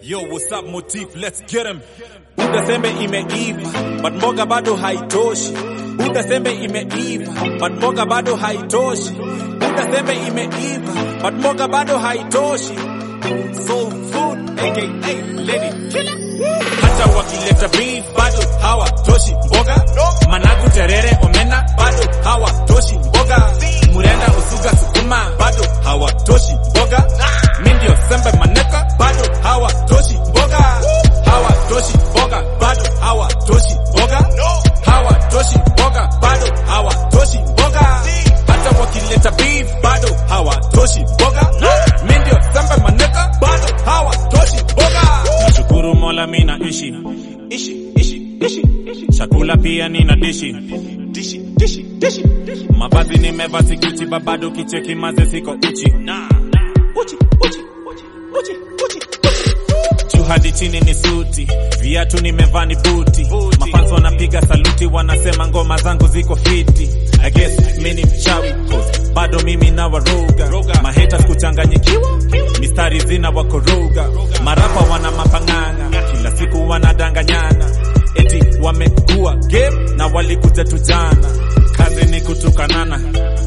Yo, what's up motif? Let's get him. Buda sembe imeiva, but mboga bado haitoshi. Buda sembe imeiva, but mboga bado haitoshi. Buda sembe imeiva, but mboga bado haitoshi. Soul food, aka lady killer. Hata wakileta beef bado hawatoshi mboga. Managu, terere, omena bado hawatoshi mboga. Murenda, usuga, sukuma bado hawatoshi mboga. Mi ndio sembe maneka bado hawatoshi mboga. Hawatoshi mboga bado hawatoshi mboga. Hawatoshi mboga bado hawatoshi mboga. Hata wakileta beef bado hawatoshi mboga. Mi ndio sembe maneka bado hawatoshi mboga. Nashukuru Mola mi naishi ishi ishi ishi ishi. Chakula pia nina dishi dishi dishi dishi dishi. Mavazi nimevaa sikuchi babado kicheki maze siko uchi na uchi uchi uchi uchi uchi juu hadi chini ni suti, viatu nimevaa ni buti. Mafans wanapiga saluti, wanasema ngoma zangu ziko fiti. I guess mi ni mchawi cause bado mimi na waroga maheta kuchanganyikiwa, mistari zina wakoroga, marapa wana mapang'anga, kila siku wanadanganyana, eti wamekuwa game na walikuja tu jana, kazi ni kutukanana,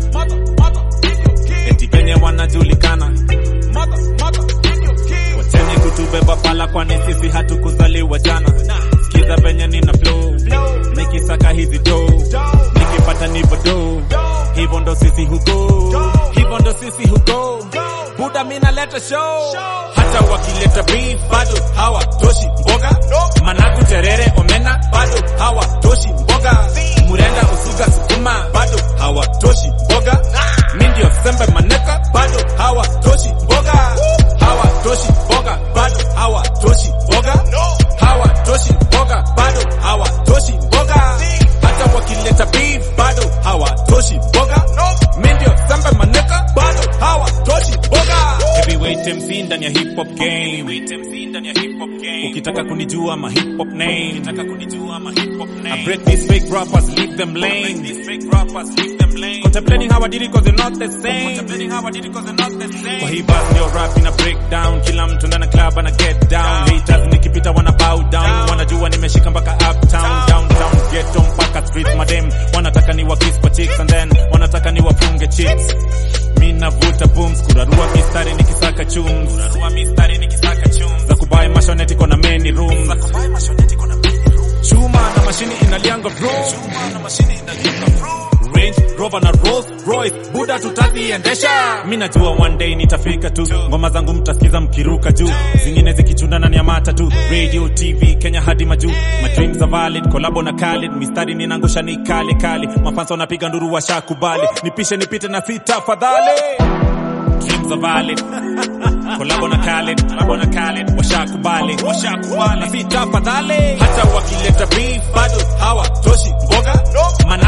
eti penye wanajulikana Wacheni kutubeba pala, kwani sisi hatukuzaliwa jana. Sikiza venye nina flow, nikisaka hizi do, nikipata nipo do, hivyo ndo sisi hugo, hivyo ndo sisi hugo. Buda mina leta show, hata wakileta beef bado hawatoshi mboga. Managu, terere, omena bado hawatoshi mboga. Murenda, usuga, sukuma bado hawatoshi mboga. Mi ndio sembe maneka bado hawatoshi mboga. Hawatoshi mboga bado hawatoshi mboga. Hawatoshi mboga bado hawatoshi mboga. Hata wakileta beef bado hawatoshi mboga. Mi ndio sembe maneka bado hawatoshi mboga. Heavyweight MC ndani ya hip hop game. Ukitaka kunijua ma hip hop name. Ukitaka kunijua ma hip hop name. I break these fake rappers, leave them lame. These fake rappers, leave them lame. Contemplating how I did it cause they're not the same. Contemplating how I did it cause they're not the same. Kwa hii bus ndio rap ina break down. Kila mtu ndani ya club ana get down. Haters nikipita wana bow down. Wanajua nimeshika mpaka uptown, downtown, ghetto mpaka street madem. Wanataka ni kiss kwa chicks and then wanataka ni wafunge chicks. Mi navuta booms, kurarua mistari nikisaka chums. Kurarua mistari nikisaka chums. Za kubai mashoneti kona many rooms. Za kubai mashoneti kona many rooms. Chuma na mashini inalianga bro. Chuma na mashini inalianga bro. Range Rover na Rolls Royce, Buda tutaziendesha. Mi najua one day nitafika tu, ngoma zangu mtasikiza mkiruka juu, zingine zikichunda ndani ya mata tu. Radio, TV, Kenya hadi majuu, my dreams are valid, kolabo na Khalid, mistari ninangusha ni kali kali, mafansa wanapiga nduru washakubali, nipishe nipite na sita fadhali. Dreams are valid. Kolabo na Khalid, kolabo na Khalid, washakubali, washakubali. Na sita fadhali. Hata wakileta beef bado hawatoshi mboga.